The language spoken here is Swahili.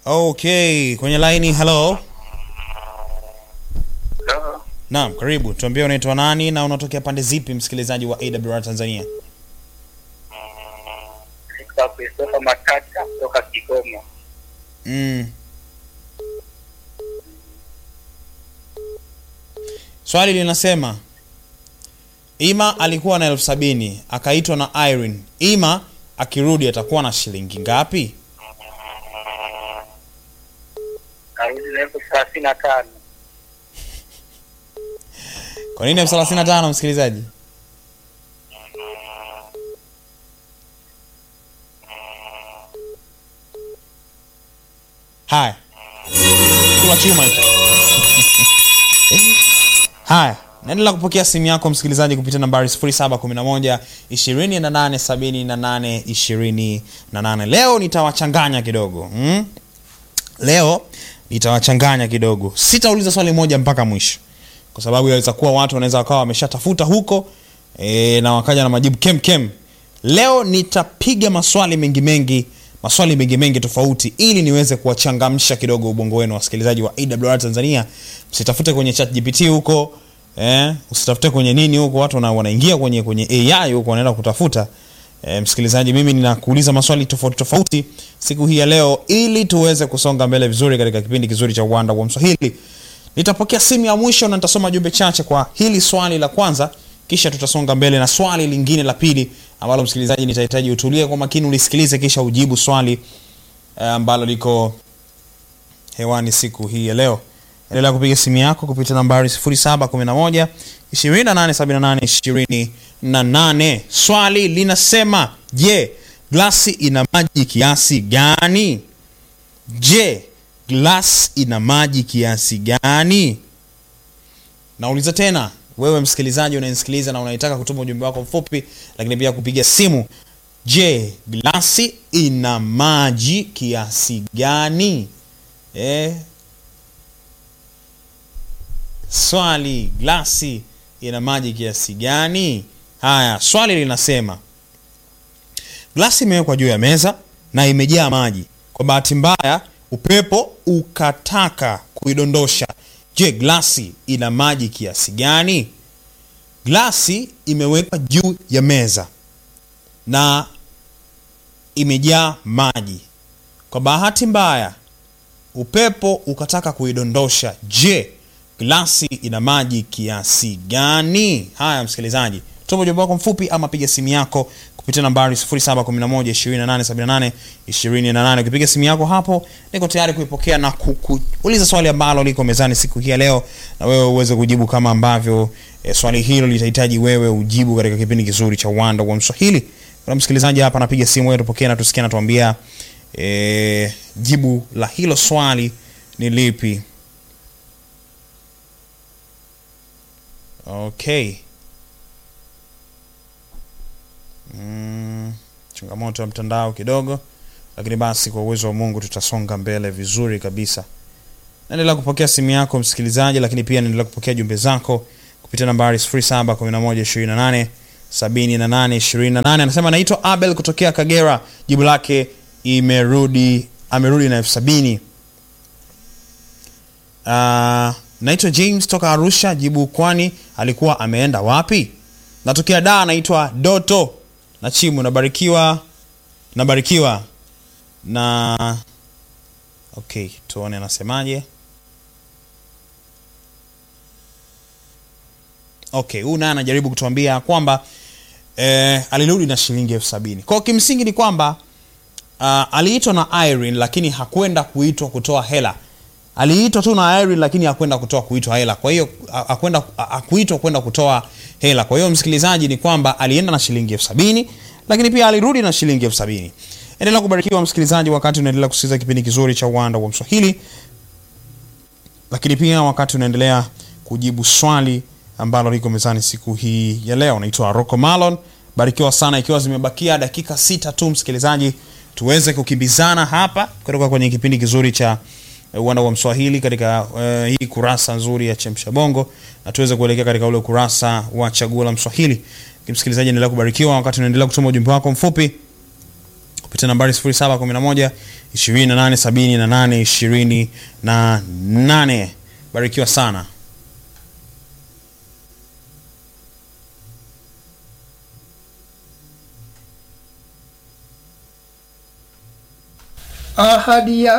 Okay, kwenye laini. Hello. Hello. Naam, karibu. Tuambie unaitwa nani na unatokea pande zipi, msikilizaji wa AWR Tanzania? Naitwa Christopher Matata kutoka Kigoma. Mm. Swali linasema Ima alikuwa na elfu sabini akaitwa na Irene. Ima akirudi atakuwa na shilingi ngapi? Karudi na elfu thelathini na tano. Kwa nini elfu thelathini na tano msikilizaji? Haya, kula chuma hicho. Haya, naendelea kupokea simu yako msikilizaji kupitia nambari 0711 2878 28. Leo nitawachanganya kidogo mm? Leo nitawachanganya kidogo, sitauliza swali moja mpaka mwisho kwa sababu yaweza kuwa watu wanaweza wakawa wameshatafuta huko e, na wakaja na majibu kem kem. Leo nitapiga maswali mengi mengi, maswali mengi mengi tofauti, ili niweze kuwachangamsha kidogo ubongo wenu, wasikilizaji wa AWR Tanzania. Msitafute kwenye chat GPT huko eh, usitafute kwenye nini huko, watu wana, wanaingia kwenye kwenye AI huko wanaenda kutafuta E, msikilizaji, mimi ninakuuliza maswali tofauti tofauti siku hii ya leo ili tuweze kusonga mbele vizuri katika kipindi kizuri cha uwanda wa Mswahili. Nitapokea simu ya mwisho na nitasoma jumbe chache kwa hili swali la kwanza, kisha tutasonga mbele na swali lingine la pili ambalo msikilizaji, nitahitaji utulie kwa makini ulisikilize, kisha ujibu swali eh, ambalo liko hewani siku hii ya leo. Endelea kupiga simu yako kupitia nambari 0711 2878 28. Swali linasema, je, glasi ina maji kiasi gani? Je, glasi ina maji kiasi gani? Nauliza tena, wewe msikilizaji unanisikiliza na unaitaka kutuma ujumbe wako mfupi, lakini pia kupiga simu. Je, glasi ina maji kiasi gani? Eh, swali, glasi ina maji kiasi gani? Haya, swali linasema glasi imewekwa juu ya meza na imejaa maji. Kwa bahati mbaya, upepo ukataka kuidondosha. Je, glasi ina maji kiasi gani? Glasi imewekwa juu ya meza na imejaa maji. Kwa bahati mbaya, upepo ukataka kuidondosha. Je, glasi ina maji kiasi gani? Haya, msikilizaji, tuma ujumbe wako mfupi ama piga simu yako kupitia nambari 0711 2878 ukipiga simu yako hapo, niko tayari kuipokea na kuuliza swali ambalo liko mezani siku hii ya leo, na wewe uweze kujibu kama ambavyo e, swali hilo litahitaji wewe ujibu katika kipindi kizuri cha uwanda wa Mswahili. Kuna msikilizaji hapa anapiga simu, wewe tupokee na tusikie, natuambia e, jibu la hilo swali ni lipi? Okay. Mm, changamoto ya mtandao kidogo, lakini basi kwa uwezo wa Mungu tutasonga mbele vizuri kabisa. Naendelea kupokea simu yako msikilizaji, lakini pia naendelea kupokea jumbe zako kupitia nambari 071128 7828. Anasema naitwa Abel kutokea Kagera, jibu lake imerudi, amerudi na elfu sabini. Uh, naitwa James toka Arusha, jibu kwani alikuwa ameenda wapi? Natokea da, naitwa Doto na Chimu, nabarikiwa nabarikiwa na okay, tuone anasemaje. Okay, huyu naye anajaribu kutuambia kwamba eh, alirudi na shilingi elfu sabini. Kwa kimsingi ni kwamba uh, aliitwa na Irene lakini hakwenda kuitwa kutoa hela aliitwa tu na Irene lakini hakwenda kutoa kuitwa hela. Kwa hiyo hakwenda hakuitwa kwenda kutoa hela. Kwa hiyo msikilizaji, ni kwamba alienda na shilingi elfu sabini lakini pia alirudi na shilingi elfu sabini. Endelea kubarikiwa msikilizaji, wakati unaendelea kusikiliza kipindi kizuri cha uwanda wa Mswahili, lakini pia wakati unaendelea kujibu swali ambalo liko mezani siku hii ya leo. Naitwa Rocco Malon, barikiwa sana, ikiwa zimebakia dakika sita tu msikilizaji, tuweze kukimbizana hapa kutoka kwenye kipindi kizuri cha uwanda wa Mswahili katika uh, hii kurasa nzuri ya Chemsha Bongo na tuweze kuelekea katika ule kurasa wa Chaguo la Mswahili. Msikilizaji, endelea kubarikiwa wakati unaendelea kutuma ujumbe wako mfupi kupitia nambari 0711 2878 28. Barikiwa sana. ahadi ya